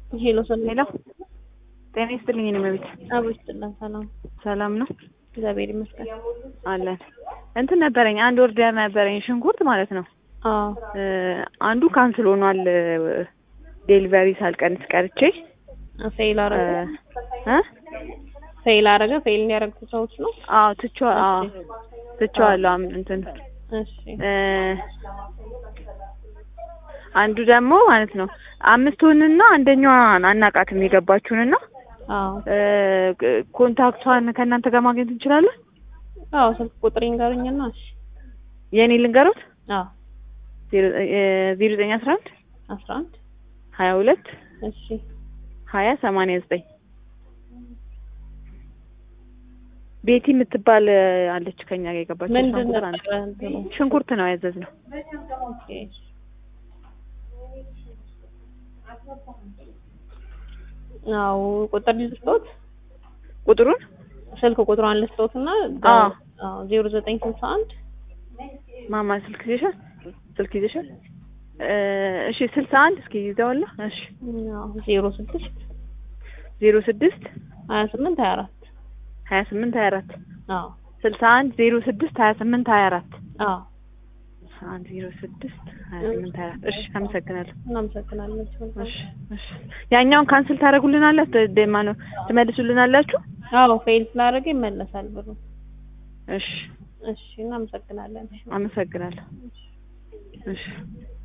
ሄሎ ሰላም ሄሎ ጤና ይስጥልኝ። እኔ መቤት አቦ ይስጥልን። ሰላም ሰላም ነው እግዚአብሔር ይመስገን። አለን። እንትን ነበረኝ አንድ ኦርደር ነበረኝ ሽንኩርት ማለት ነው። አዎ እ አንዱ ካንስል ሆኗል። ዴሊቨሪ ሳልቀንስ ቀርቼ ፌል አረገ እ ፌል አረገ ፌል እንዲያደርጉ ሰዎች ነው። አዎ ትቼ አዎ ትቼዋለሁ። አም- እንትን እሺ እ አንዱ ደግሞ ማለት ነው አምስቱንና አንደኛዋን አናቃትም የገባችሁንና አዎ እ ኮንታክቷን ከእናንተ ጋር ማግኘት እንችላለን? አዎ ስልክ ቁጥር ይንገሩኝና እሺ የኔ ልንገሮት አዎ ዜሮ ዘጠኝ አስራ አንድ አስራ አንድ ሀያ ሁለት እሺ ሀያ ሰማንያ ዘጠኝ ቤቲ የምትባል አለች ከኛ ጋር የገባች ምንድን ቁጥር አንድ ነበረ እንትኑ? ሽንኩርት ነው ያዘዝነው። ኦኬ አዎ ቁጥር ልስጦት ቁጥሩን ስልክ ቁጥሯን ልስጦትና አዎ። አዎ ዜሮ ዘጠኝ ስልሳ አንድ ማማ ስልክ ይዘሻል? ስልክ ይዘሻል? እ እሺ ስልሳ አንድ እስኪ ይዘዋላ። እሺ አዎ ዜሮ ስድስት ዜሮ ስድስት ሀያ ስምንት ሀያ አራት ሀያ ስምንት ሀያ አራት አዎ ስልሳ አንድ ዜሮ ስድስት ሀያ ስምንት ሀያ አራት አዎ አንድ ዜሮ ስድስት ሀያ ስምንት ሀያ አራት እሺ አመሰግናለሁ። እናመሰግናለን። እሺ እሺ ያኛውን ካንስል ታደርጉልናላችሁ? ደማ ነው ትመልሱልናላችሁ? አዎ ፌል ስላደረገ ይመለሳል ብሩ። እሺ እሺ እናመሰግናለን። አመሰግናለሁ። እሺ